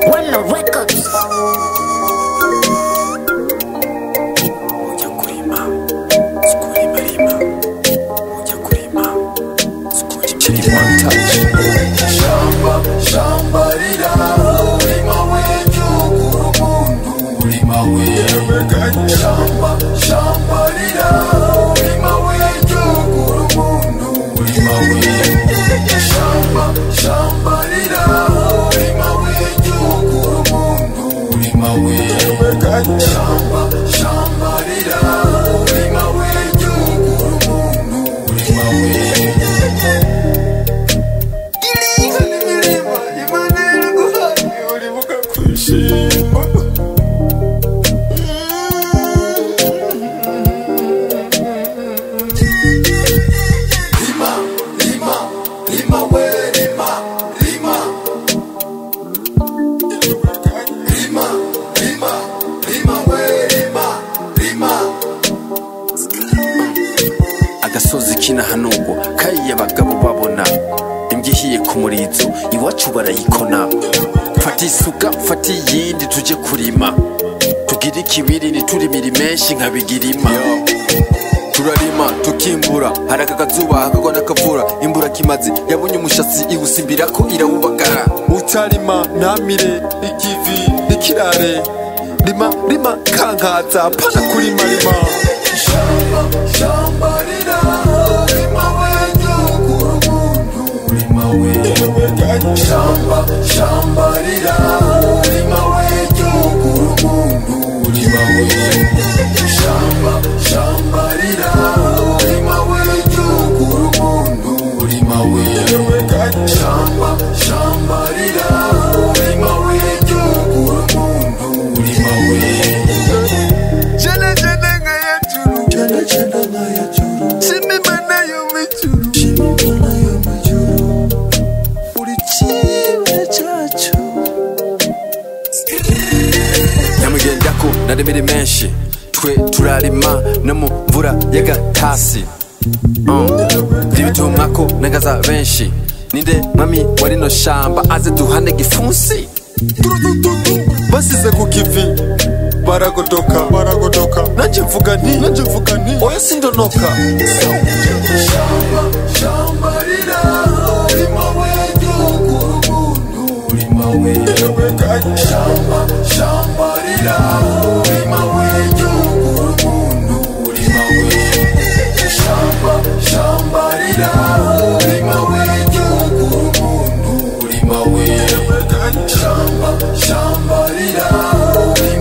Wano Records. ujya kurima sikurima rima ujya kurima sikurima rima shamba shamba rira urima w'igihugu umuntu urima wewe shamba shamba rira urima w'igihugu umuntu urima wewe shamba shamba rira urima w'igihugu umuntu urima wewe shamba shamba rira urima w'igihugu umuntu urima wewe Lima, Lima, Lima, we, Lima, Lima. Lima, Lima, Lima, we, Lima, Lima. agasozi k'inahanurwa kariya abagabo babona imbwa ihiye ku murizo iwacu barayikona fata isuka fata iyindi tujye kurima tugire ikibiri ntiturimire menshi nka bigirima turarima tukimbura hari aka kazuba hakagwa n'akavura imbura kimazi yabonye umushatsi iwusimbira ko irawubagara utarima ntamire ikivi ikirare rima rima kankaza pana kurima rima Shamba, shamba rira, Lima, we, Jokuru, Mundu, Lima, we. Shamba, shamba rira, Lima, we, Jokuru, Mundu, Lima, we. Shamba, shamba rira, Lima, we, Jokuru, Mundu, Lima, we. Shamba, shamba rira, Lima, we, Jokuru, Mundu, Lima, we. Jana jana ngaya churu Jana jana ngaya churu Shimi mana yo me churu Shimi mana yo me churu Uri chibere chacho nyamugendako naremere menshi twe turarima no mu mvura y'agatasi ribitumwako nagaza benshi ninde mwami wa rino shamba aze duhane gifunsi Basize ku kivi Baragodoka Baragodoka Nanje mvuga nti Nanje mvuga nti Oya sindonoka Shamba, shamba rira, Lima, we, Jokuru, Mundu, Lima, we. Shamba, shamba rira, Lima, we, Jokuru, Mundu, Lima, we. Shamba, shamba rira, Lima, we, Jokuru, Mundu, Lima, we. Shamba, shamba rira, Lima,